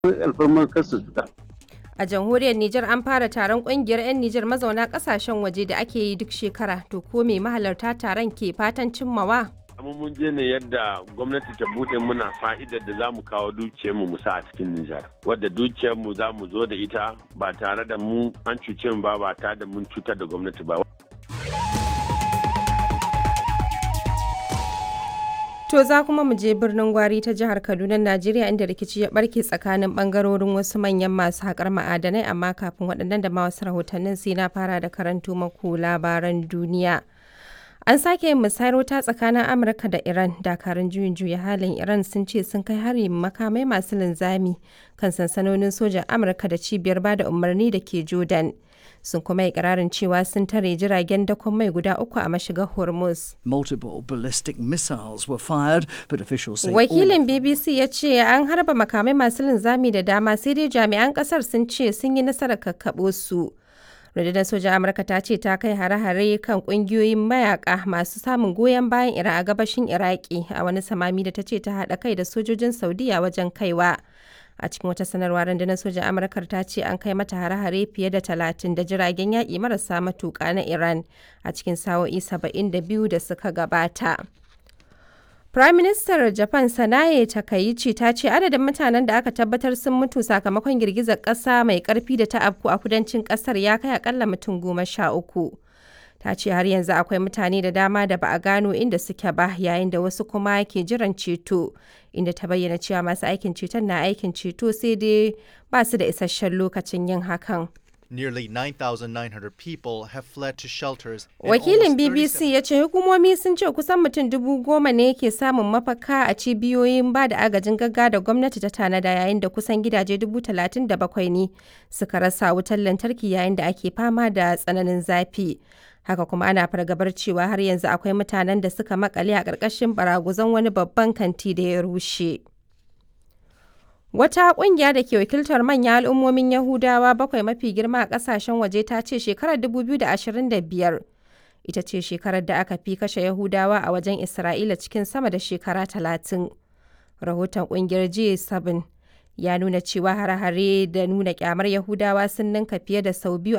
alfarmar kansu fita. A jamhuriyar Nijar an fara taron kungiyar 'yan Nijar mazauna kasashen waje da ake yi duk shekara. To ko me mahalarta taron ke fatan cimmawa? amma mun je ne yadda gwamnati ta bude muna fa'idar da za mu kawo dukiyarmu mu sa a cikin Nijar. Wadda dukiyarmu za mu zo da ita ba tare da mu an cuce mu ba ba tare da mun cutar da gwamnati ba. To za kuma mu je birnin Gwari ta jihar Kaduna, Najeriya inda rikici ya barke tsakanin bangarorin wasu manyan masu haƙar ma'adanai amma kafin waɗannan da ma wasu rahotannin sai na fara da karanto maku labaran duniya. An sake yin musayar wuta tsakanin Amurka da Iran. Dakarun juyin juya halin Iran sun ce sun kai hari makamai masu linzami kan sansanonin sojan Amurka da cibiyar bada umarni da ke Jordan. Sun kuma yi ƙirarin cewa sun tare jiragen dakon mai guda uku a mashigar Hormuz. Multiple ballistic missiles were fired, but officials say all Wakilin BBC ya ce an harba makamai masu linzami da dama sai dai jami'an kasar sun ce sun yi nasarar kakkaɓo su. rundunar sojan amurka ta ce ta kai hare-hare kan kungiyoyin mayaka masu samun goyon bayan iran a gabashin iraki a wani samami da ta ce ta haɗa kai da sojojin saudiya wajen kaiwa a cikin wata sanarwa rundunar sojan amurka ta ce an kai mata hare-hare fiye da talatin da jiragen yaƙi marasa matuƙa na iran a cikin sa'o'i saba'in da biyu da suka gabata Prime Minister Japan Sanae Takaichi ta ce adadin mutanen da aka tabbatar sun mutu sakamakon girgizar ƙasa mai ƙarfi da ta afku a kudancin ƙasar ya kai akalla mutum goma sha uku. Ta ce har yanzu akwai mutane da dama da ba a gano inda suke ba yayin da wasu kuma ke jiran ceto inda ta bayyana cewa masu aikin ceton na aikin ceto sai dai ba su da isasshen lokacin yin hakan. Nearly 9,900 people have fled to shelters. in Wakilin almost BBC ya ce hukumomi sun ce kusan mutum dubu goma ne ke samun mafaka a cibiyoyin ba da agajin gagga da gwamnati ta tanada yayin da kusan gidaje dubu talatin da bakwai ne suka rasa wutar lantarki yayin da ake fama da tsananin zafi. Haka kuma ana fargabar cewa har yanzu akwai mutanen da suka makale a ƙarƙashin baraguzan wani babban kanti da ya rushe. Wata ƙungiya da ke wakiltar manyan al'ummomin Yahudawa bakwai mafi girma a ƙasashen waje ta ce shekarar 2025 ita ce shekarar da aka fi kashe Yahudawa a wajen Isra'ila cikin sama da shekara talatin. Rahoton ƙungiyar G7 ya nuna cewa hare-hare da nuna ƙyamar Yahudawa sun ninka fiye da sau biyu